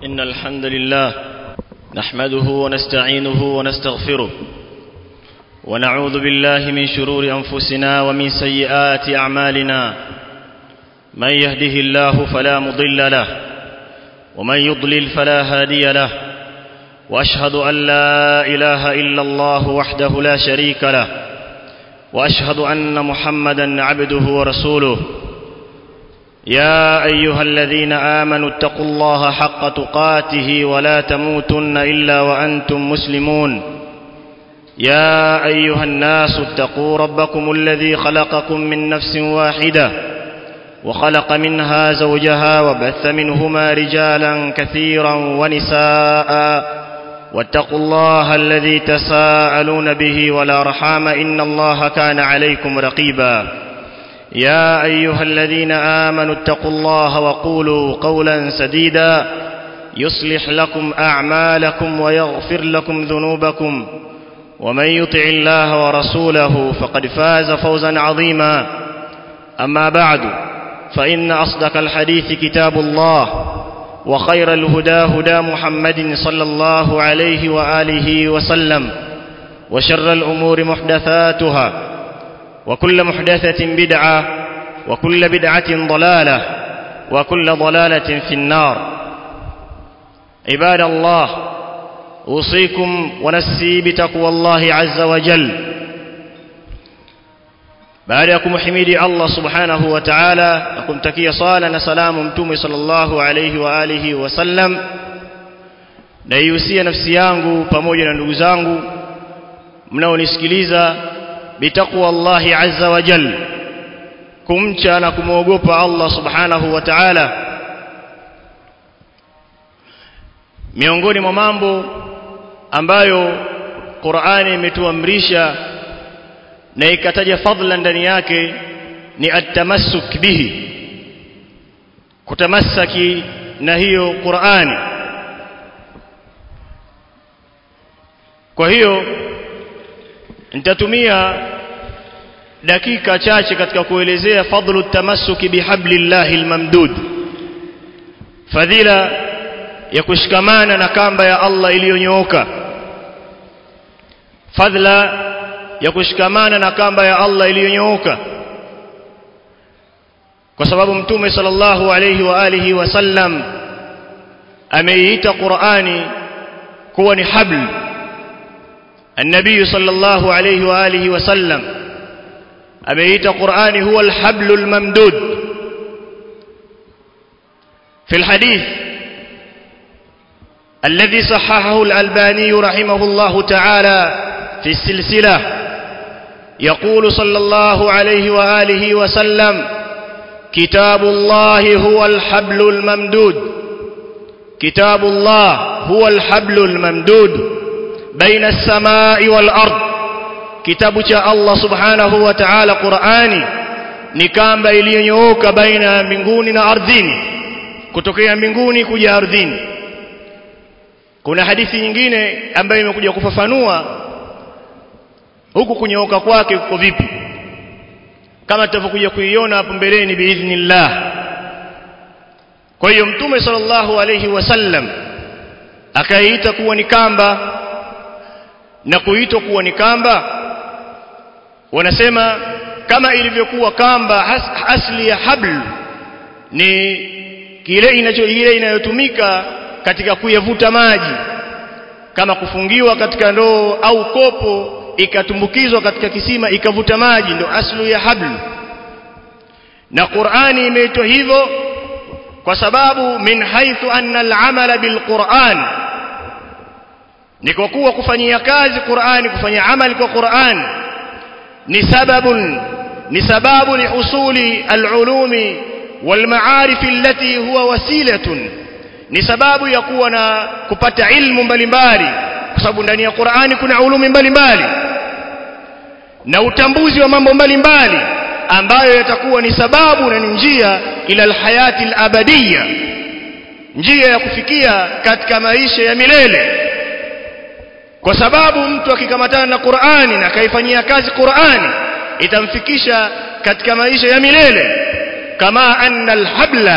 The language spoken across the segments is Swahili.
إن الحمد لله نحمده ونستعينه ونستغفره ونعوذ بالله من شرور أنفسنا ومن سيئات أعمالنا من يهده الله فلا مضل له ومن يضلل فلا هادي له وأشهد أن لا إله إلا الله وحده لا شريك له وأشهد أن محمدا عبده ورسوله يا أيها الذين آمنوا اتقوا الله حق تقاته ولا تموتن إلا وأنتم مسلمون يا أيها الناس اتقوا ربكم الذي خلقكم من نفس واحدة وخلق منها زوجها وبث منهما رجالا كثيرا ونساء واتقوا الله الذي تساءلون به ولا رحام إن الله كان عليكم رقيبا يا أيها الذين آمنوا اتقوا الله وقولوا قولا سديدا يصلح لكم أعمالكم ويغفر لكم ذنوبكم ومن يطع الله ورسوله فقد فاز فوزا عظيما أما بعد فإن أصدق الحديث كتاب الله وخير الهدى هدى محمد صلى الله عليه وآله وسلم وشر الأمور محدثاتها وكل محدثة بدعة وكل بدعة ضلالة وكل ضلالة في النار عباد الله أوصيكم ونسي بتقوى الله عز وجل baada ya kumhimidi Allah subhanahu wa ta'ala na kumtakia sala na salamu mtume sallallahu alayhi wa alihi wasallam naihusia nafsi yangu pamoja na ndugu zangu mnaonisikiliza bitaqwa Allah azza wa jal kumcha na kumwogopa Allah subhanahu wa ta'ala miongoni mwa mambo ambayo Qur'ani imetuamrisha na ikataja fadhila ndani yake ni atamassuk bihi kutamassaki na hiyo Qur'ani kwa hiyo nitatumia dakika chache katika kuelezea fadhlu tamassuki bihablillahi almamdud fadhila ya kushikamana na kamba ya Allah iliyonyooka fadhila ya kushikamana na kamba ya Allah iliyonyooka kwa sababu mtume sallallahu alayhi wa alihi wasallam ameiita Qur'ani kuwa ni habl النبي صلى الله عليه وآله وسلم أميت قرآن هو الحبل الممدود في الحديث الذي صححه الألباني رحمه الله تعالى في السلسلة يقول صلى الله عليه وآله وسلم كتاب الله هو الحبل الممدود كتاب الله هو الحبل الممدود بين السماء والأرض kitabu cha Allah subhanahu wa ta'ala Qur'ani ni kamba iliyonyooka baina ya mbinguni na ardhini kutokea mbinguni kuja ardhini kuna hadithi nyingine ambayo imekuja kufafanua huku kunyooka kwake kuko vipi kama tutavyokuja kuiona hapo mbeleni biidhnillah kwa hiyo mtume sallallahu alayhi wasallam akaiita kuwa ni kamba na kuitwa kuwa ni kamba wanasema kama ilivyokuwa kamba as, asli ya habl ni kile inacho ile inayotumika katika kuyavuta maji kama kufungiwa katika ndoo au kopo ikatumbukizwa katika kisima ikavuta maji ndio aslu ya habl na Qur'ani imeitwa hivyo kwa sababu min haithu anna al-amala bil-Qur'an ni kwa kuwa kufanyia kazi Qur'ani kufanya amali kwa Qur'an ni sababun ni sababu li usuli al-ulumi wal-ma'arif allati huwa wasilatun ni sababu ya kuwa na kupata ilmu mbalimbali kwa sababu ndani ya Qur'ani kuna ulumi mbalimbali na utambuzi wa mambo mbalimbali ambayo yatakuwa ni sababu na ni njia ila alhayati alabadiyya njia ya kufikia katika maisha ya milele kwa sababu mtu akikamatana na Qur'ani na akaifanyia kazi Qur'ani itamfikisha katika maisha ya milele kama anna alhabla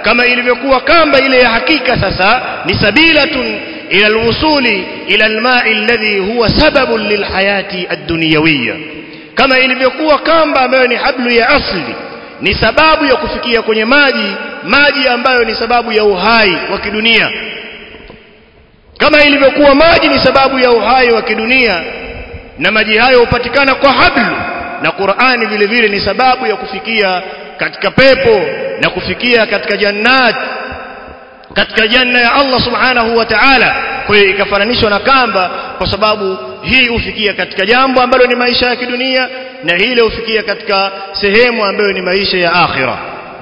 kama ilivyokuwa kamba ile ya hakika sasa ni sabilatun ila alwusuli ila alma'i alladhi huwa sababun lilhayati ad-dunyawiyya kama ilivyokuwa kamba ambayo ni hablu ya asli ni sababu ya kufikia kwenye maji maji ambayo ni sababu ya uhai wa kidunia kama ilivyokuwa maji ni sababu ya uhai wa kidunia na maji hayo hupatikana kwa hablu na Qur'ani vile vile ni sababu ya kufikia katika pepo na kufikia katika jannat katika janna ya Allah subhanahu wa ta'ala kwa hiyo ikafananishwa na kamba kwa sababu hii hufikia katika jambo ambalo ni maisha ya kidunia na hile hufikia katika sehemu ambayo ni maisha ya akhira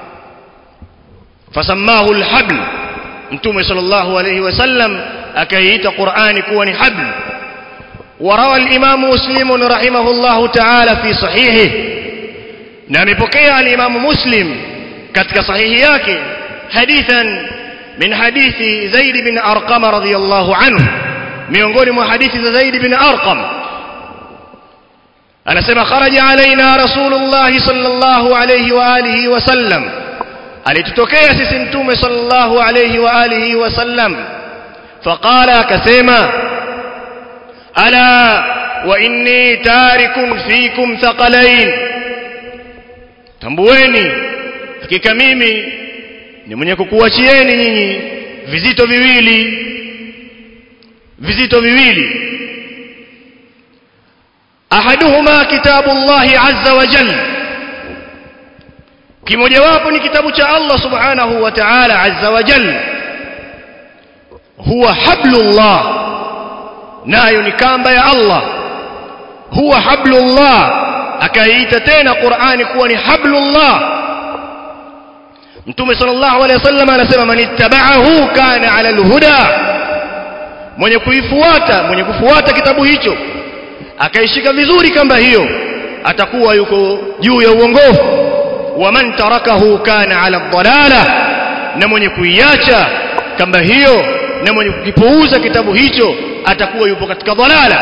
fasamahu alhabl mtume sallallahu alayhi wasallam akaiita Qur'ani kuwa ni habl وروى الإمام مسلم رحمه الله تعالى في صحيحه نمبكي الإمام مسلم كتك صحيحياك حديثا من حديث زيد بن أرقم رضي الله عنه miongoni mwa hadithi za Zaid bin Arqam anasema kharaja alaina rasulullah sallallahu alayhi wa alihi wa sallam alitutokea sisi mtume sallallahu alayhi wa alihi wa sallam faqala akasema ala wa inni tarikun fikum thaqalain tambueni hakika mimi ni mwenye kukuachieni nyinyi vizito viwili vizito viwili ahaduhuma kitabullahi azza wa jalla kimojawapo ni kitabu cha Allah subhanahu wa ta'ala azza wa jalla huwa hablullah nayo ni kamba ya Allah huwa hablullah akaiita tena Qur'ani kuwa ni hablullah Mtume sallallahu alayhi wasallam anasema man ittaba'ahu kana 'ala al-huda mwenye kuifuata mwenye kufuata kitabu hicho akaishika vizuri kamba hiyo atakuwa yuko juu ya uongofu wa man tarakahu kana ala dhalala na mwenye kuiacha kamba hiyo na mwenye kukipuuza kitabu hicho atakuwa yupo katika dhalala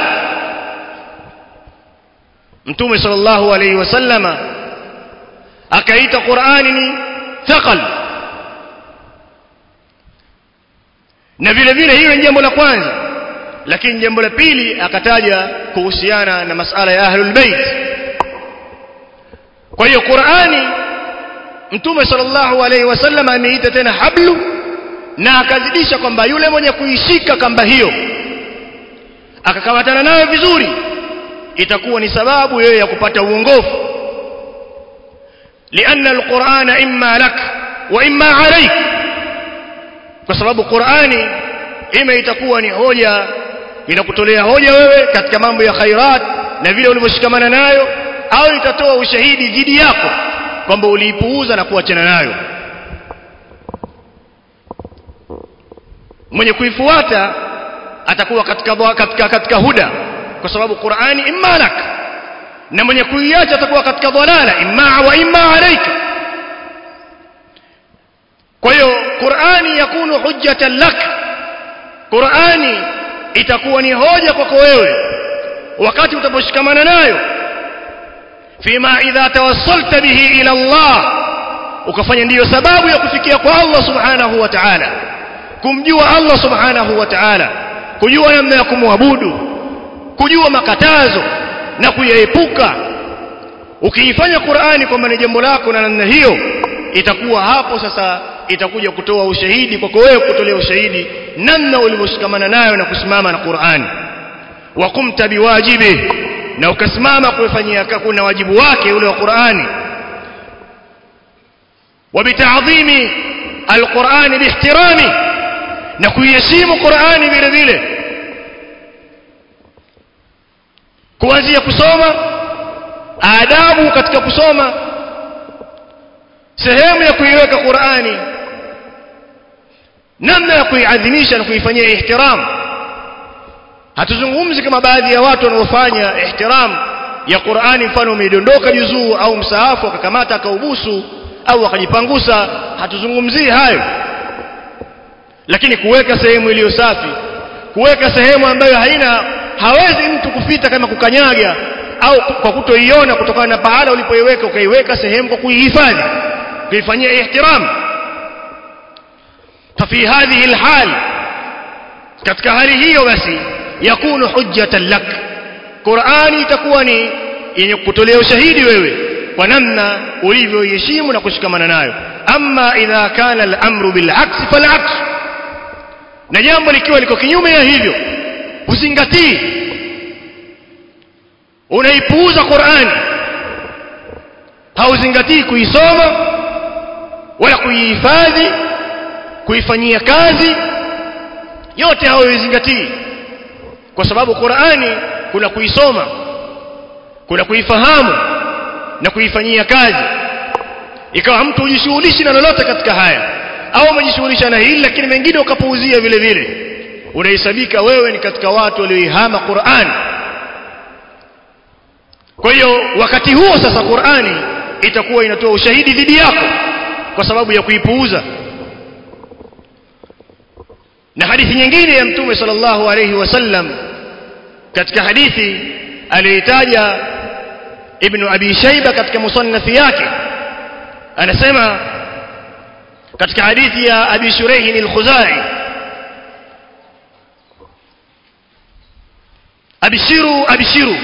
mtume sallallahu alayhi wasallama akaita Qur'ani ni thaqal na vile vile hiyo ni jambo la kwanza lakini jambo la pili akataja kuhusiana na masala ya ahlul bait kwa hiyo Qur'ani Mtume sallallahu alaihi wasallam ameita tena hablu na akazidisha kwamba yule mwenye kuishika kamba hiyo akakamatana nayo vizuri itakuwa ni sababu yeye ya kupata uongofu لأن القرآن إما لك وإما عليك kwa sababu Qur'ani ima itakuwa ni hoja inakutolea hoja wewe katika mambo ya khairat na vile ulivyoshikamana nayo au itatoa ushahidi dhidi yako kwamba uliipuuza na kuachana nayo mwenye kuifuata atakuwa katika katika katika huda kwa sababu Qur'ani imma lak na mwenye kuiacha atakuwa katika dhalala imma wa imma alayka kwa hiyo Qur'ani yakunu hujjatan lak Qur'ani itakuwa ni hoja kwako wewe wakati utaposhikamana nayo fima idha tawassalta bihi ila Allah ukafanya ndiyo sababu ya kufikia kwa Allah subhanahu wa ta'ala kumjua Allah subhanahu wa ta'ala kujua namna ya kumwabudu kujua makatazo na kuyaepuka ukiifanya Qur'ani kwamba ni jambo lako na namna hiyo itakuwa hapo sasa itakuja kutoa ushahidi kwako wewe kutolea ushahidi namna ulivyoshikamana nayo na kusimama na Qur'ani wa kumta biwajibi na ukasimama kuifanyia kuna wajibu wake ule wa Qur'ani wa bita'dhimi alqur'ani bihtirami na kuiheshimu Qur'ani vile vile kuanzia kusoma adabu katika kusoma sehemu ya kuiweka Qur'ani namna ya kuiadhimisha na kuifanyia ihtiram hatuzungumzi kama baadhi ya watu wanaofanya ihtiram ya Qur'ani mfano umedondoka juzuu au msahafu akakamata akaubusu au akajipangusa hatuzungumzii hayo lakini kuweka sehemu iliyo safi kuweka sehemu ambayo haina hawezi mtu kufita kama kukanyaga au kwa kutoiona kutokana na pahala ulipoiweka ukaiweka sehemu kwa kuihifadhi kuifanyia ihtiram ففي هذه الحال katika hali hiyo basi yakunu hujjatan lak Qur'ani itakuwa ni yenye kutolea ushahidi wewe kwa namna ulivyoiheshimu na kushikamana nayo amma idha kana al-amru bil aksi fal aks na jambo likiwa liko kinyume ya hivyo uzingatii unaipuuza Qur'ani hauzingatii kuisoma wala kuihifadhi kuifanyia kazi yote hauzingatii kwa sababu Qur'ani kuna kuisoma kuna kuifahamu na kuifanyia kazi ikawa mtu hujishughulishi na lolote katika haya au umejishughulisha na hili lakini mengine ukapuuzia vile vile unahesabika wewe ni katika watu walioihama Qur'an kwa hiyo wakati huo sasa Qur'ani itakuwa inatoa ushahidi dhidi yako kwa sababu ya kuipuuza na hadithi nyingine ya mtume sallallahu alayhi wasallam katika hadithi aliyotaja ibn abi shayba katika musannaf yake anasema katika hadithi ya abi shuraih al-khuzai abishiru abishiru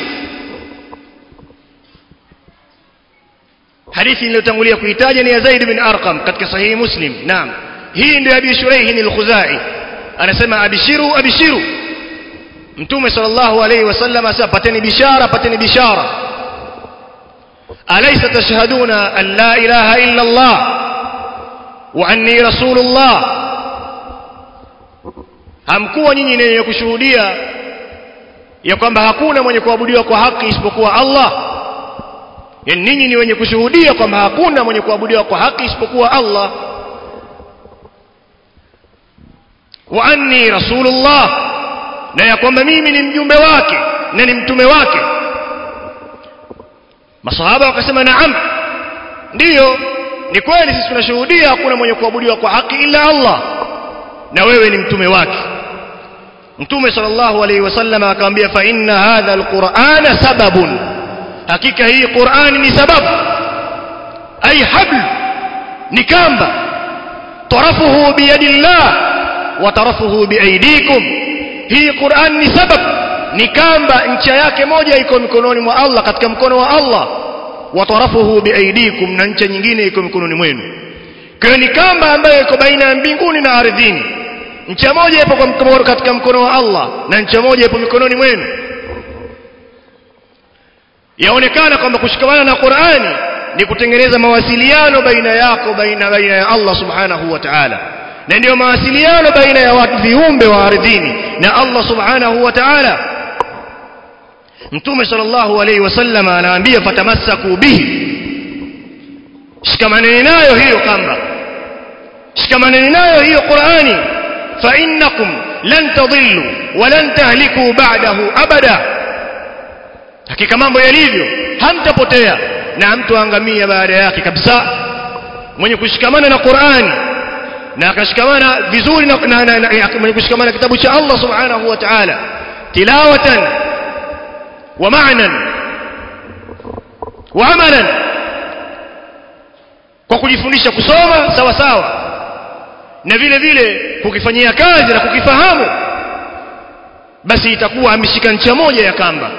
hadithi niliyotangulia kuitaja ni ya Zaid bin Arqam katika sahihi Muslim naam hii ndio Abi Shuraih al-Khuzai anasema abishiru abishiru Mtume sallallahu alayhi wasallam asema pateni bishara pateni bishara alaysa tashhaduna an la ilaha illa Allah wa anni rasulullah hamkuwa nyinyi ni wenye kushuhudia ya kwamba hakuna mwenye kuabudiwa kwa haki isipokuwa Allah yani ninyi ni wenye kushuhudia kwamba hakuna mwenye kuabudiwa kwa haki isipokuwa Allah wa anni rasulullah na ya kwamba mimi ni mjumbe wake na ni mtume wake masahaba wakasema naam ndiyo ni kweli sisi tunashuhudia hakuna mwenye kuabudiwa kwa haki ila Allah na wewe ni mtume wake mtume sallallahu alaihi wasallam akamwambia fa inna hadha alqur'ana sababun hakika hii qur'ani ni sababu ay habl ni kamba tarafuhu biyadillah wa tarafuhu biaidikum hii qur'an ni sabab ni kamba ncha yake moja iko mikononi mwa Allah katika mkono wa Allah wa tarafuhu biaidikum na ncha nyingine iko mikononi mwenu kwa ni kamba ambayo iko baina ya mbinguni na ardhini ncha moja ipo kwa mkono katika mkono wa Allah na ncha moja ipo mikononi mwenu yaonekana kwamba kushikamana na Qur'ani ni kutengeneza mawasiliano baina yako baina baina ya Allah subhanahu wa ta'ala na ndio mawasiliano baina ya watu viumbe wa ardhini na Allah subhanahu wa ta'ala Mtume sallallahu alayhi wasallam anaambia fatamassaku bihi shikamaneni nayo hiyo kamba shikamaneni nayo hiyo Qur'ani fa innakum lan tadhillu wa lan tahliku ba'dahu abada hakika mambo yalivyo hamtapotea na hamtoangamia baada yake kabisa mwenye kushikamana na Qur'ani na akashikamana vizuri na, na, na, na mwenye kushikamana kitabu cha Allah subhanahu wa ta'ala tilawatan wa ma'nan wa amalan kwa kujifundisha kusoma sawa sawa na vile vile kukifanyia kazi na kukifahamu basi itakuwa ameshika ncha moja ya kamba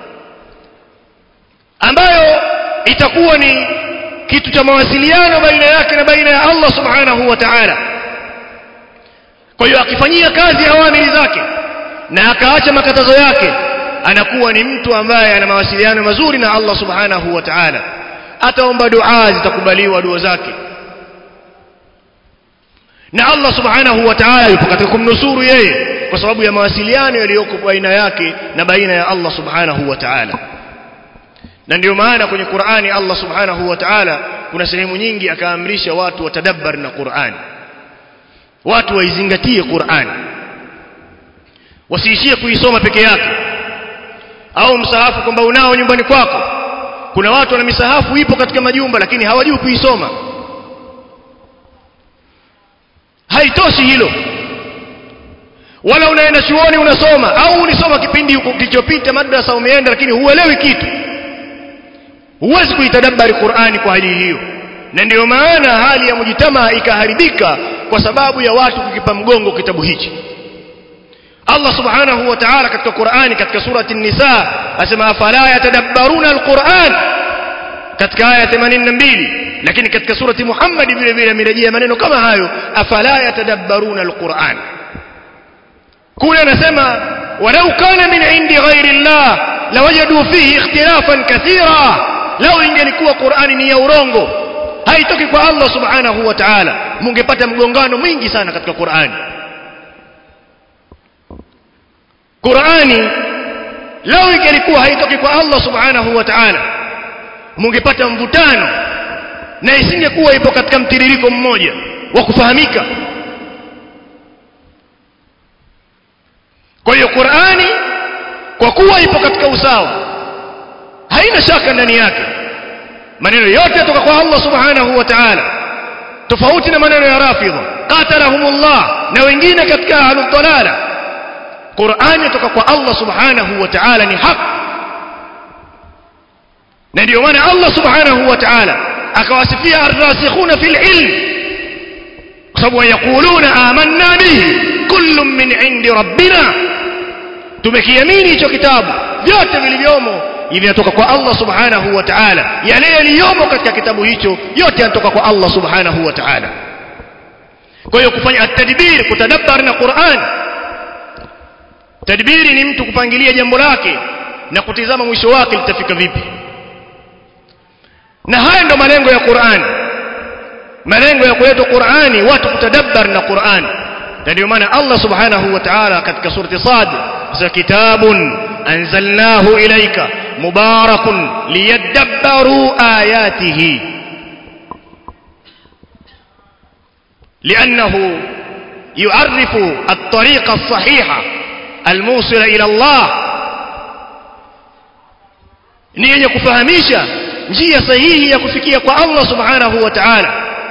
ambayo itakuwa ni kitu cha mawasiliano baina yake na baina ya Allah subhanahu wa ta'ala kwa hiyo akifanyia kazi awamili zake na akaacha makatazo yake anakuwa ni mtu ambaye ana mawasiliano mazuri na Allah subhanahu wa ta'ala ataomba dua zitakubaliwa dua zake na Allah subhanahu wa ta'ala yupo katika kumnusuru yeye kwa sababu ya mawasiliano yaliyoko baina yake na baina ya Allah subhanahu wa ta'ala na ndio maana kwenye Qur'ani Allah subhanahu wa ta'ala kuna sehemu nyingi akaamrisha watu watadabbar na Qur'ani watu waizingatie Qur'ani wasiishie kuisoma peke yake au msahafu kwamba unao nyumbani kwako kuna watu wana misahafu ipo katika majumba lakini hawajui kuisoma haitoshi hilo wala unaenda chuoni unasoma au ulisoma kipindi kilichopita madrasa umeenda lakini huelewi kitu huwezi kuitadabbari Qur'ani kwa hali hiyo na ndio maana hali ya mujitamaa ikaharibika kwa sababu ya watu kukipa mgongo kitabu hichi Allah subhanahu wa ta'ala katika Qur'ani katika surati an-Nisa asema afala yatadabbaruna al-Qur'an katika aya 82 lakini katika surati Muhammad vile vile amerejea maneno kama hayo afala yatadabbaruna al-Qur'an kule anasema walau kana min indi ghairi Allah lawajadu fihi ikhtilafan kathira lau ingelikuwa Qur'ani ni ya urongo haitoki kwa Allah subhanahu wa ta'ala mungepata mgongano mwingi sana katika Qur'ani Qur'ani lau ingelikuwa haitoki kwa Allah subhanahu wa ta'ala mungepata mvutano na isingekuwa ipo katika mtiririko mmoja wa kufahamika kwa hiyo Qur'ani kwa kuwa ipo katika usawa haina shaka ndani yake maneno yote yatoka kwa Allah subhanahu wa ta'ala tofauti na maneno ya rafidha qatalahumullah na wengine katika ahlul dalala Qur'ani yatoka kwa Allah subhanahu wa ta'ala ni haki na ndio maana Allah subhanahu wa ta'ala akawasifia ar-rasikhuna fil ilm kwa sababu yakuluna amanna bihi kullun min indi rabbina tumekiamini hicho kitabu vyote vilivyomo vinatoka kwa Allah subhanahu wa ta'ala yale yaliyomo katika kitabu hicho yote yanatoka kwa Allah subhanahu wa ta'ala kwa hiyo kufanya at-tadbir kutadabbar na Qur'an tadbiri ni mtu kupangilia jambo lake na kutizama mwisho wake litafika vipi na haya ndo malengo ya Qur'an malengo ya kuletwa Qur'ani watu kutadabbar na Qur'an na ndio maana Allah subhanahu wa ta'ala katika surati Sad sa kitabun anzalnahu ilayka mubarakun liyadabbaru ayatihi لأنه يعرف الطريق الصحيحة الموصل إلى الله ni yenye kufahamisha njia sahihi ya kufikia kwa Allah subhanahu wa ta'ala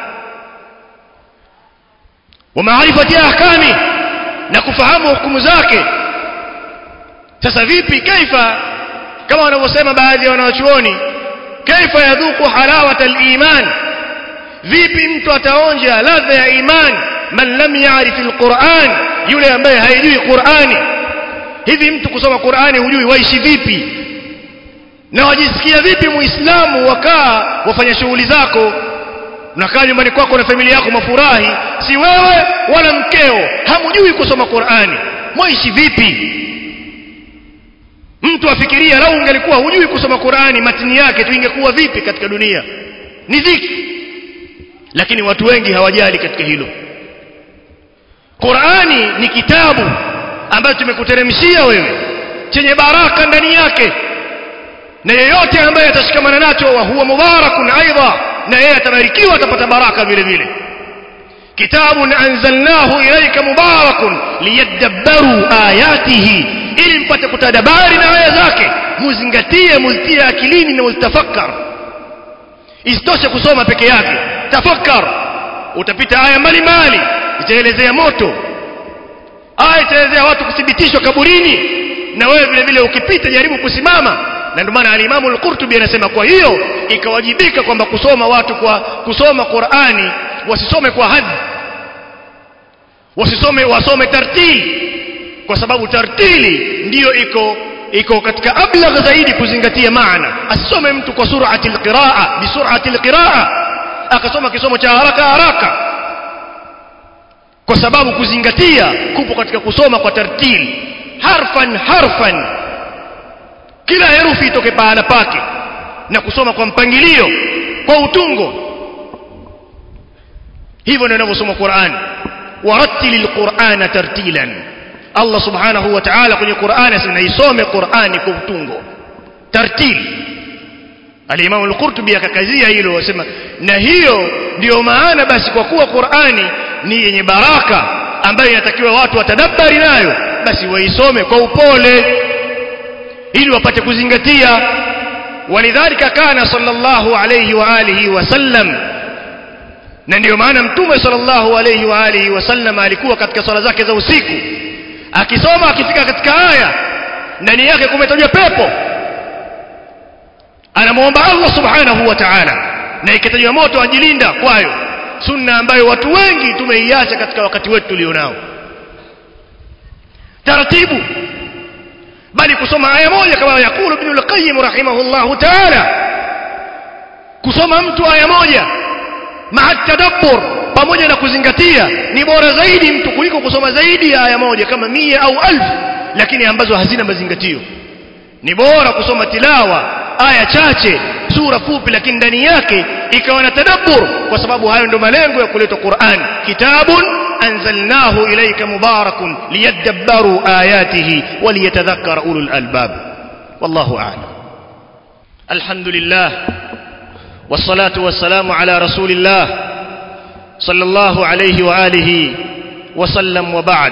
wa maarifati ahkami na kufahamu hukumu zake sasa vipi kaifa kama wanavyosema baadhi ya wanawachuoni kaifa yadhuku halawata al-iman vipi mtu ataonja ladha ya iman man lam ya'rif al-Qur'an yule ambaye haijui Qur'ani hivi mtu kusoma Qur'ani hujui waishi vipi na wajisikia vipi muislamu wakaa wafanya shughuli zako unakaa nyumbani kwako na familia yako mafurahi si wewe wala mkeo hamjui kusoma Qur'ani mwaishi vipi mtu afikiria lau ungelikuwa hujui kusoma Qur'ani matini yake tu ingekuwa vipi katika dunia ni dhiki lakini watu wengi hawajali katika hilo Qur'ani ni kitabu ambacho tumekuteremshia wewe chenye baraka ndani yake na yeyote ambaye atashikamana nacho wa huwa mubarakun aidha na yeye atabarikiwa atapata baraka vile vile kitabun anzalnahu ilayka mubarakun liyadabbaru ayatihi ili mpate kutadabari na aya zake muzingatie muzitie akilini na muzitafakkar isitoshe kusoma peke yake tafakkar utapita aya mbalimbali itaelezea moto aya itaelezea watu kuthibitishwa kaburini na wewe vile vile ukipita jaribu kusimama na ndio maana alimamu al-Qurtubi anasema kwa hiyo ikawajibika kwamba kusoma watu kwa kusoma Qur'ani wasisome kwa hadhi wasisome wasome tartili kwa sababu tartili ndiyo iko iko katika ablagh zaidi kuzingatia maana asome mtu kwa sur'ati al-qiraa bi sur'ati al-qiraa akasoma kisomo cha haraka haraka kwa sababu kuzingatia kupo katika kusoma kwa tartili harfan harfan kila herufi itoke pahala pake na kusoma kwa mpangilio kwa utungo hivyo ndio inavyosoma Qur'an warattilil Qur'ana tartilan Allah subhanahu wa ta'ala kwenye Qur'an asema isome Qur'ani kwa utungo tartil Al-Imam Al-Qurtubi akakazia hilo wasema na hiyo ndiyo maana basi kwa kuwa Qur'ani ni yenye baraka ambayo inatakiwa watu watadabbari nayo basi waisome kwa upole ili wapate kuzingatia walidhalika kana sallallahu alayhi wa alihi wasallam na ndio maana mtume sallallahu alayhi wa alihi wasallam alikuwa katika swala zake za usiku akisoma akifika katika aya ndani yake kumetajwa pepo anamuomba Allah subhanahu wa ta'ala na ikatajwa moto ajilinda kwayo sunna ambayo watu wengi tumeiacha katika wakati wetu tulionao taratibu bali kusoma aya moja kama yakulu ibn al-qayyim rahimahullah ta'ala kusoma mtu aya moja maa tadabbur pamoja na kuzingatia ni bora zaidi mtu kuliko kusoma zaidi ya aya moja kama mia au alfu lakini ambazo hazina mazingatio ni bora kusoma tilawa aya chache sura fupi lakini ndani yake ikawa na tadabbur kwa sababu hayo ndio malengo ya kuletwa Qur'an kitabun anzalnahu ilayka mubarakun liyadabbaru ayatihi waliyatadhakkara ulul albab wallahu a'lam alhamdulillah والصلاة والسلام على رسول الله صلى الله عليه وآله وسلم وبعد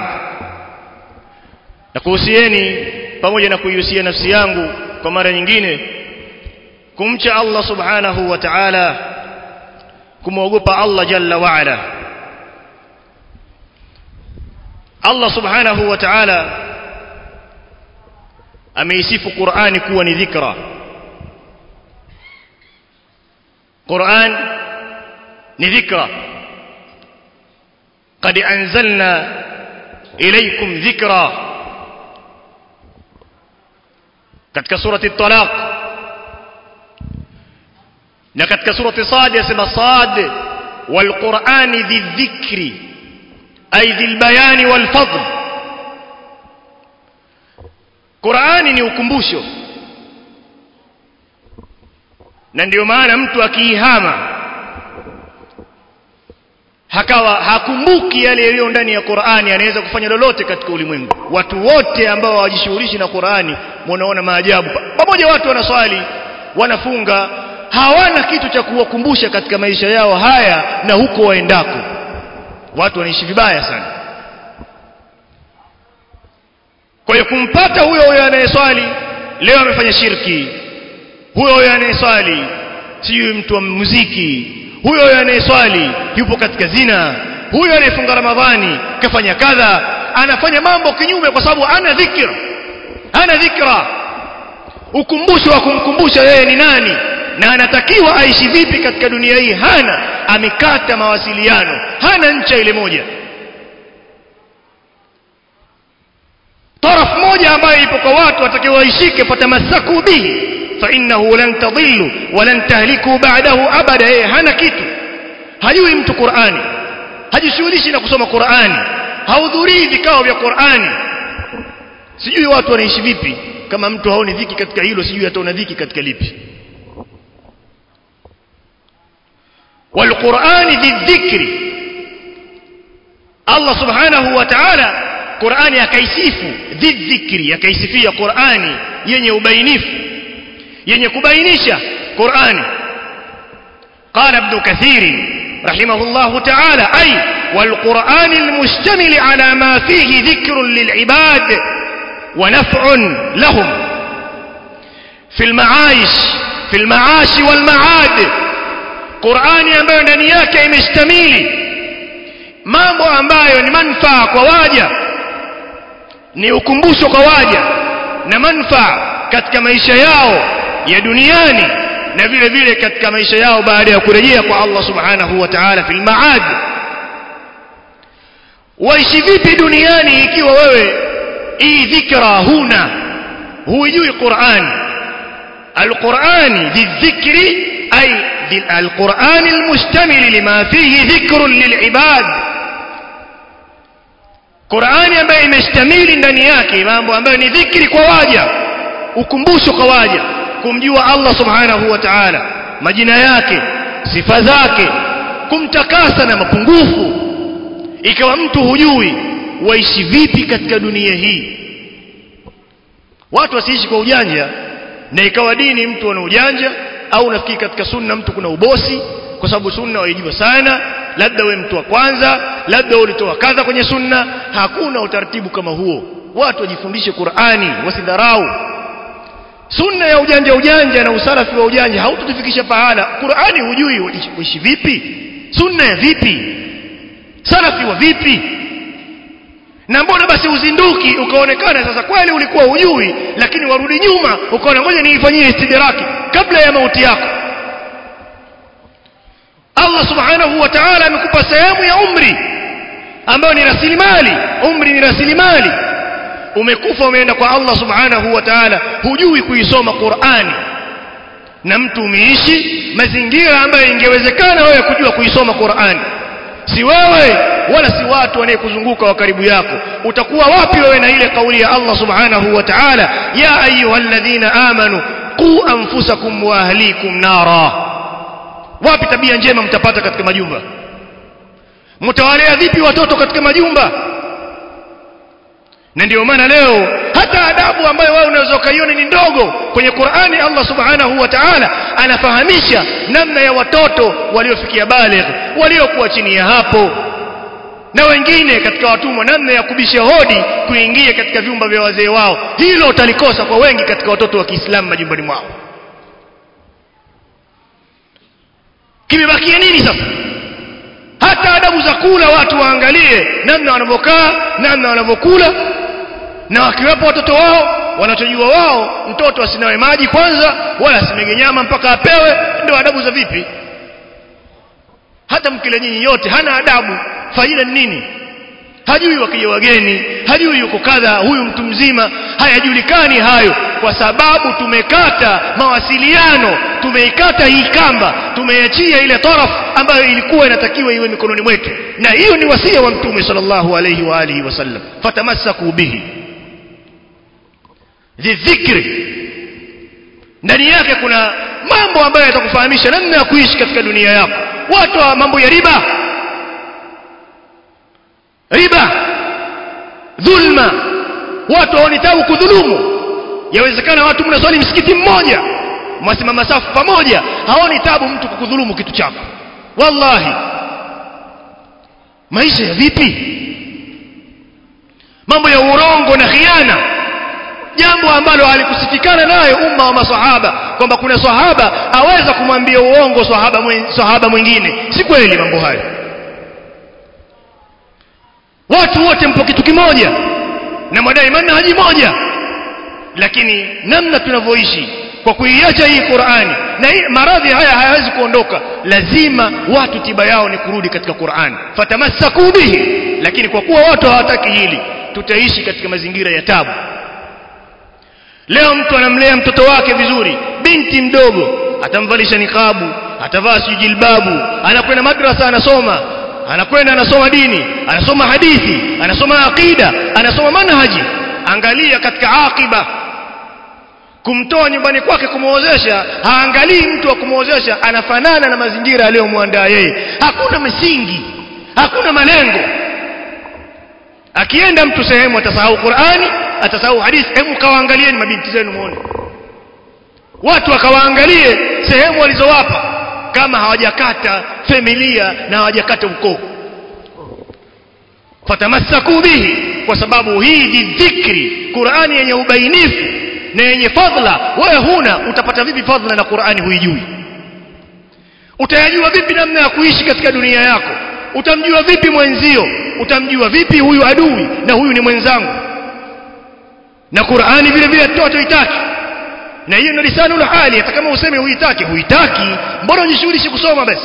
nakuhusieni pamoja na kuihusia nafsi yangu kwa mara nyingine kumcha Allah subhanahu wa ta'ala kumwogopa Allah jalla wa ala Allah subhanahu wa ta'ala ameisifu Qur'ani kuwa ni dhikra Qur'an ni dhikra قد أنزلنا إليكم ذكرًا katika surati talaq na katika surati sad yasema sad wal qur'ani dhikri ay dhil bayani wal fadl qur'ani ni ukumbusho na ndio maana mtu akiihama hakawa hakumbuki yale yaliyo ndani ya Qur'ani anaweza kufanya lolote katika ulimwengu watu wote ambao hawajishughulishi na Qur'ani munaona maajabu pamoja watu wanaswali wanafunga hawana kitu cha kuwakumbusha katika maisha yao haya na huko waendako watu wanaishi vibaya sana kwa hiyo kumpata huyo huyo anayeswali leo amefanya shirki huyo huyo anayeswali sijui mtu wa muziki huyo anayeswali yupo katika zina huyo anayefunga ramadhani kafanya kadha anafanya mambo kinyume kwa sababu ana dhikra ana dhikra ukumbusho wa kumkumbusha yeye ni nani na anatakiwa aishi vipi katika dunia hii hana amekata mawasiliano hana ncha ile moja taraf moja ambayo ipo kwa watu watakiwa waishike fatamasaku bihi فإنه لن تضلوا ولن تهلكوا بعده أبدا إيه hana kitu hajui mtu Qur'ani hajishughulishi na kusoma Qur'ani haudhurii vikao vya Qur'ani sijui watu wanaishi vipi kama mtu haoni dhiki katika hilo sijui ataona dhiki katika lipi والقرآن ذي الذكر الله سبحانه وتعالى قرآن yakaisifu ذي الذكر yakaisifia Qur'ani yenye ubainifu yenye kubainisha Qur'ani قال ابن كثير رحمه الله تعالى أي والقرآن المشتمل على ما فيه ذكر للعباد ونفع لهم في المعايش في المعاش والمعاد قرآن ambayo ndani yake imestamili mambo ambayo ni manufaa kwa waja ni ukumbusho kwa waja na manufaa katika maisha yao ya duniani na vile vile katika maisha yao baada ya kurejea kwa Allah subhanahu wa ta'ala fil maad waishi vipi duniani ikiwa wewe hii dhikra huna huijui Qur'an القرآن ذي الذكر أي القرآن المشتمل لما فيه ذكر للعباد Qur'ani ambayo imestamili ndani yake mambo ambayo ni dhikri kwa waja ukumbusho kwa waja kumjua Allah subhanahu wa ta'ala majina yake sifa zake kumtakasa na mapungufu ikawa mtu hujui waishi vipi katika dunia hii watu wasiishi kwa ujanja na ikawa dini mtu ana ujanja au nafikiri katika sunna mtu kuna ubosi kwa sababu sunna waijua sana labda we mtu wa kwanza labda ulitoa kadha kwenye sunna hakuna utaratibu kama huo watu wajifundishe Qur'ani wasidharau sunna ya ujanja ujanja na usalafi wa ujanja haututufikisha pahala Qur'ani hujui uishi vipi sunna ya vipi salafi wa vipi na mbona basi uzinduki ukaonekana sasa kweli ulikuwa hujui lakini warudi nyuma ukaona ngoja niifanyie istidraki kabla ya mauti yako Allah subhanahu wa ta'ala amekupa sehemu ya umri ambayo ni rasilimali umri ni rasilimali umekufa umeenda kwa Allah subhanahu wa ta'ala hujui kuisoma Qur'ani na mtu umeishi mazingira ambayo ingewezekana wewe kujua kuisoma Qur'ani si wewe wala si watu wanayekuzunguka wa karibu yako utakuwa wapi wewe na ile kauli ya Allah subhanahu wa ta'ala ya ayyuhalladhina amanu qu anfusakum wa ahlikum nara wapi tabia njema mtapata katika majumba mtawalea vipi watoto katika majumba na ndio maana leo hata adabu ambayo wewe unaweza ukaiona ni ndogo kwenye Qur'ani Allah Subhanahu wa Ta'ala anafahamisha namna ya watoto waliofikia baligh waliokuwa chini ya hapo na wengine katika watumwa namna ya kubisha hodi kuingia katika vyumba vya wazee wao hilo utalikosa kwa wengi katika watoto wa Kiislamu majumbani mwao kimebakia nini sasa hata adabu za kula watu waangalie namna wanavyokaa namna wanavyokula na wakiwepo watoto wao wanachojua wao mtoto asinawe maji kwanza wala asimege nyama mpaka apewe ndio adabu za vipi hata mkile nyinyi yote hana adabu faida ni nini hajui wakija wageni hajui yuko kadha huyu mtu mzima hayajulikani hayo kwa sababu tumekata mawasiliano tumeikata hii kamba tumeiachia ile taraf ambayo ilikuwa inatakiwa iwe mikononi mwetu na hiyo ni wasia wa mtume sallallahu alayhi wa alihi wasallam fatamassaku bihi dhikri ndani yake kuna mambo ambayo yatakufahamisha namna ya kuishi katika dunia yako watu wa mambo ya riba riba dhulma watu haoni tabu kudhulumu yawezekana watu mnaswali msikiti mmoja mwasimama safu pamoja haoni tabu mtu kukudhulumu kitu chako wallahi maisha ya vipi mambo ya urongo na khiana jambo ambalo alikusifikana nayo umma wa maswahaba kwamba kuna sahaba aweza kumwambia uongo sahaba sahaba mwingine si kweli mambo hayo watu wote mpo kitu kimoja na madai manhaji moja lakini namna tunavyoishi kwa kuiacha hii Qur'ani na hii maradhi haya hayawezi kuondoka lazima watu tiba yao ni kurudi katika Qur'ani fatamassaku bihi lakini kwa kuwa watu hawataki hili tutaishi katika mazingira ya tabu leo mtu anamlea mtoto wake vizuri binti mdogo atamvalisha nikabu atavaa sijilbabu anakwenda madrasa anasoma anakwenda anasoma dini anasoma hadithi anasoma aqida anasoma manhaji angalia katika akiba kumtoa nyumbani kwake kumuozesha haangalii mtu wa kumuozesha anafanana na mazingira aliyomwandaa yeye hakuna msingi hakuna malengo akienda mtu sehemu atasahau Qur'ani atasahau hadithi hebu kawaangalieni mabinti zenu muone watu wakawaangalie sehemu walizowapa kama hawajakata familia na hawajakata ukoo fatamassaku bihi kwa sababu hii ni dhikri Qur'ani yenye ubainifu na yenye fadhila wewe huna utapata vipi fadhila na Qur'ani huijui utayajua vipi namna ya kuishi katika dunia yako utamjua vipi mwenzio utamjua vipi huyu adui na huyu ni mwenzangu na Qur'ani vile vile toto itaki na hiyo ndio lisanul hali hata kama useme huitaki huitaki mbona unjishughulishe kusoma basi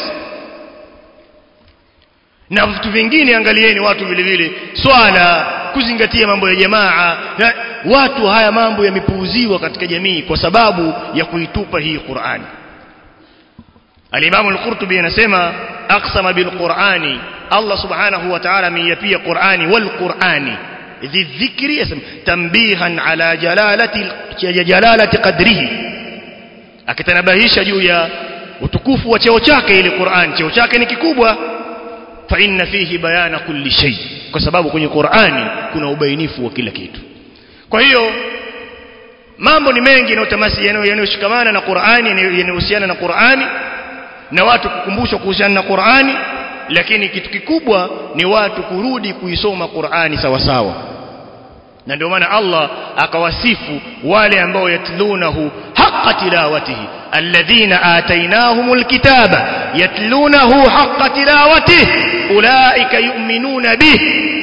na vitu vingine angalieni watu vile vile swala kuzingatia mambo ya jamaa na watu haya mambo yamepuuziwa katika jamii kwa sababu ya kuitupa hii Qur'ani Al-Imam Al-Qurtubi anasema aqsama bil Qur'ani Allah Subhanahu wa Ta'ala ameyapia Qur'ani wal Qur'ani ذي الذكر اسم تنبيها على جلالة جلالة قدره akitanabahisha juu ya utukufu wa cheo chake ile Qur'an cheo chake ni kikubwa fa inna fihi bayana kulli shay kwa sababu kwenye Qur'ani kuna ubainifu wa kila kitu kwa hiyo mambo ni mengi yanayotamasi yanayoshikamana na Qur'ani yanayohusiana na Qur'ani na watu kukumbushwa kuhusiana na Qur'ani lakini kitu kikubwa ni watu kurudi kuisoma Qur'ani sawa sawa na ndio maana Allah akawasifu wale ambao yatlunahu haqqa tilawatihi alladhina atainahumul kitaba yatlunahu haqqa tilawatihi ulaika yu'minuna bih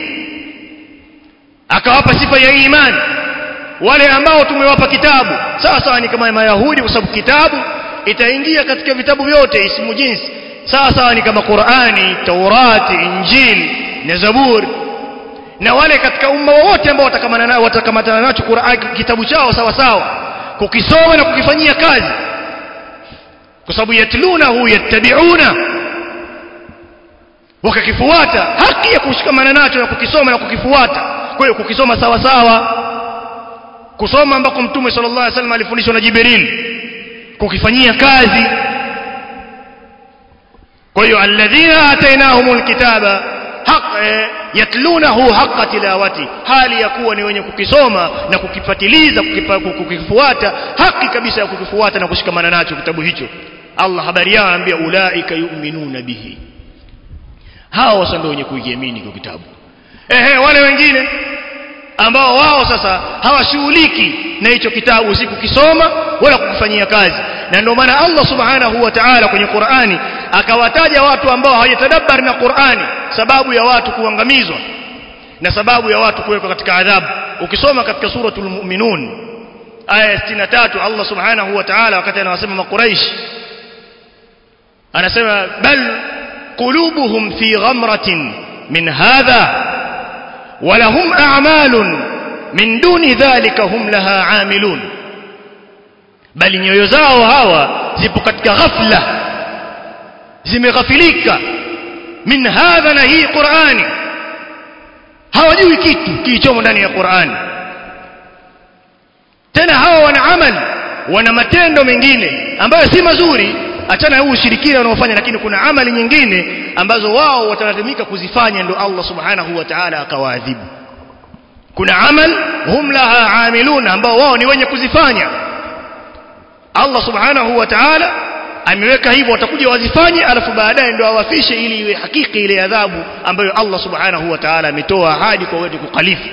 akawapa sifa ya imani wale ambao tumewapa kitabu sawa sawa ni kama mayahudi kwa sababu kitabu itaingia katika vitabu vyote ismu jinsi sawa sawa ni kama Qur'ani Taurati Injil na Zaburi na wale katika umma wote ambao watakamana nao watakamatana nacho Qur'an kitabu chao sawa sawa kukisoma na kukifanyia kazi kwa sababu yatlunahu yattabi'una wakakifuata haki ya kushikamana nacho na kukisoma na kukifuata kwa hiyo kukisoma sawa sawa kusoma ambako mtume sallallahu alaihi wasallam alifundishwa na Jibril kukifanyia kazi kwa hiyo alladhina atainahumul kitaba haq yatlunahu haqqa tilawati hali ya kuwa ni wenye kukisoma na kukifatiliza kukifuata haki kabisa ya kukifuata na kushikamana nacho kitabu hicho Allah habari yao anambia ulaika yu'minuna bihi hao sasa ndio wenye kuiamini kwa kitabu ehe wale wengine ambao wao sasa hawashughuliki na hicho kitabu si kukisoma wala kukifanyia kazi na ndio maana Allah subhanahu wa ta'ala kwenye Qur'ani akawataja watu ambao hawajatadabbari na Qur'ani sababu ya watu kuangamizwa na sababu ya watu kuwekwa katika adhabu ukisoma katika suratul mu'minun aya 63 Allah subhanahu wa ta'ala wakati anawasema makuraish anasema bal qulubuhum fi ghamratin min hadha ولهم أعمال من دون ذلك هم لها عاملون bali nyoyo zao hawa zipo katika ghafla zimeghafilika min hadha na hii Qur'ani hawajui kitu kilichomo ndani ya Qur'ani tena hawa wana amali wana matendo mengine ambayo si mazuri achana huu ushirikina wanaofanya lakini kuna amali nyingine ambazo wao watalazimika kuzifanya ndio Allah subhanahu wa ta'ala akawaadhibu kuna amal hum laha amiluna ambao wao ni wenye kuzifanya Allah subhanahu wa ta'ala ameweka hivyo watakuja wazifanye alafu baadaye ndio awafishe ili iwe hakika ile adhabu ambayo Allah subhanahu wa ta'ala ametoa ahadi kwa wetu kukalifu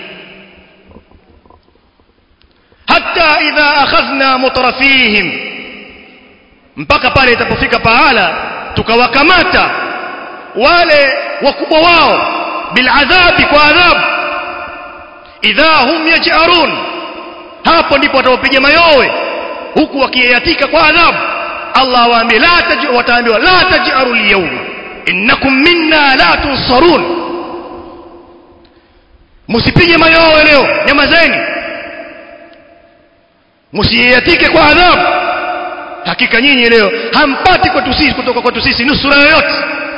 hatta idha akhadhna mutrafihim mpaka pale itapofika pahala tukawakamata wale wakubwa wao biladhabi kwa adhabu idha hum yaj'arun hapo ndipo watawapiga mayowe huku wakiyatika kwa adhabu Allah waambie la taj wataambiwa la taj'aru al-yawma innakum minna la tunsarun msipige mayowe leo nyamazeni msiyatike kwa adhabu hakika nyinyi leo hampati kwetu sisi kutoka kwetu sisi nusura yoyote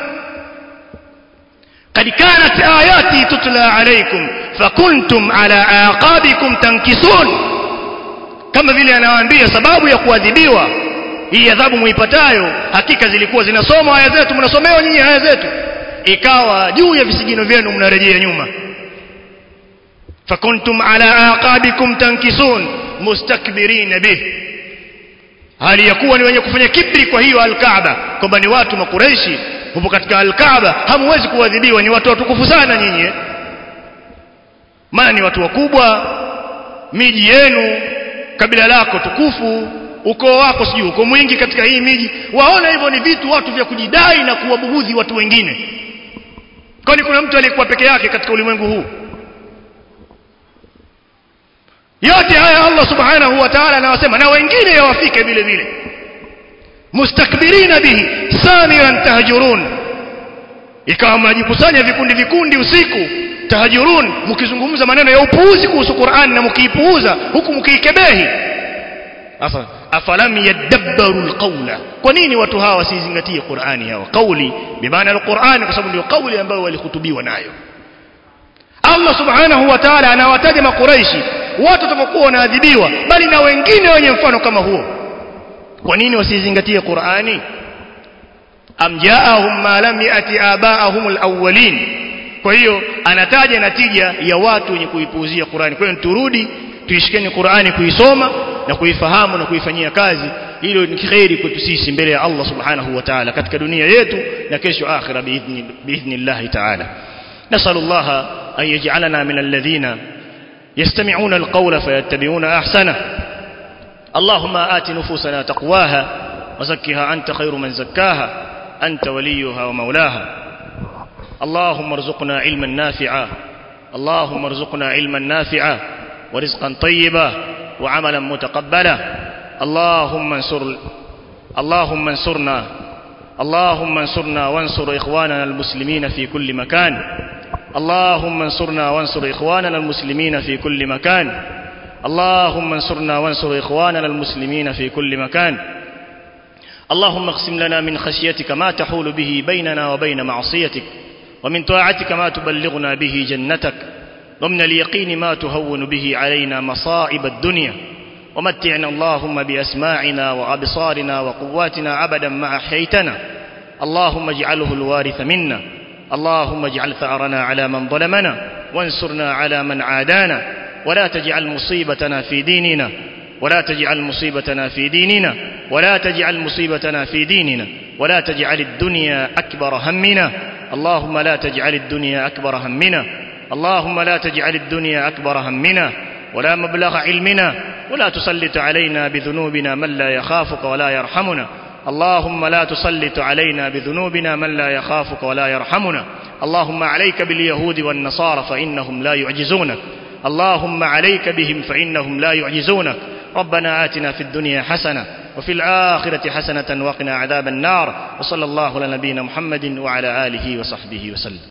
قد كانت آياتي تتلى عليكم فكنتم على أعقابكم تنكسون kama vile anawaambia sababu ya kuadhibiwa hii adhabu muipatayo hakika zilikuwa zinasoma aya zetu mnasomewa nyinyi aya zetu ikawa juu ya visigino vyenu mnarejea nyuma fakuntum ala aqabikum tankisun mustakbirin bih hali ya kuwa ni wenye kufanya kibri kwa hiyo alkaaba kwamba ni watu makureishi hupo katika alkaaba hamwezi kuadhibiwa ni watu watukufu sana nyinyi maana ni watu wakubwa miji yenu kabila lako tukufu ukoo wako sijui uko mwingi katika hii miji waona hivyo ni vitu watu vya kujidai na kuwabughudhi watu wengine kwani kuna mtu aliyekuwa peke yake katika ulimwengu huu yote haya Allah subhanahu wa ta'ala anawasema na wengine yawafike vile vile mustakbirina bihi samiran tahjurun ikawa mnajikusanya vikundi vikundi usiku tahajurun mkizungumza maneno ya upuuzi kuhusu Qur'an na mkiipuuza huku mkiikebehi sasa afalam yadabbaru alqawla kwa nini watu hawa wasizingatie Qur'ani hawa kauli bimaana alquran kwa sababu ndio kauli ambayo walihutubiwa nayo Allah subhanahu wa ta'ala anawataja makuraishi watu watakokuwa wanaadhibiwa bali na wengine wenye mfano kama huo kwa nini wasizingatie Qur'ani am jaahum ma lam yati abaahum alawwalin kwa hiyo anataja natija ya watu wenye kuipuuzia Qur'ani kwa hiyo turudi tuishikeni Qur'ani kuisoma na kuifahamu na kuifanyia kazi hilo ni khairi kwetu sisi mbele ya Allah subhanahu wa ta'ala katika dunia yetu na kesho akhira biidhni biidhnillah ta'ala nasallallahu an yaj'alana min alladhina يستمعون القول فيتبعون أحسنه اللهم آت نفوسنا تقواها وزكها أنت خير من زكاها أنت وليها ومولاها اللهم ارزقنا علما نافعا اللهم ارزقنا علما نافعا ورزقا طيبا وعملا متقبلا اللهم انصر اللهم انصرنا اللهم انصرنا وانصر إخواننا المسلمين في كل مكان اللهم انصرنا وانصر إخواننا المسلمين في كل مكان اللهم انصرنا وانصر إخواننا المسلمين في كل مكان اللهم اقسم لنا من خشيتك ما تحول به بيننا وبين معصيتك ومن طاعتك ما تبلغنا به جنتك ومن اليقين ما تهون به علينا مصائب الدنيا ومتعنا اللهم بأسماعنا وأبصارنا وقواتنا أبدا ما أحييتنا اللهم اجعله الوارث منا اللهم اجعل ثأرنا على من ظلمنا وانصرنا على من عادانا ولا تجعل مصيبتنا في ديننا ولا تجعل مصيبتنا في ديننا ولا تجعل مصيبتنا في ديننا ولا تجعل الدنيا أكبر همنا اللهم لا تجعل الدنيا أكبر همنا اللهم لا تجعل الدنيا أكبر همنا ولا مبلغ علمنا ولا تسلط علينا بذنوبنا من لا يخافك ولا يرحمنا اللهم لا تسلط علينا بذنوبنا من لا يخافك ولا يرحمنا اللهم عليك باليهود والنصارى فإنهم لا يعجزونك اللهم عليك بهم فإنهم لا يعجزونك ربنا آتنا في الدنيا حسنة وفي الآخرة حسنة وقنا عذاب النار وصلى الله على نبينا محمد وعلى آله وصحبه وسلم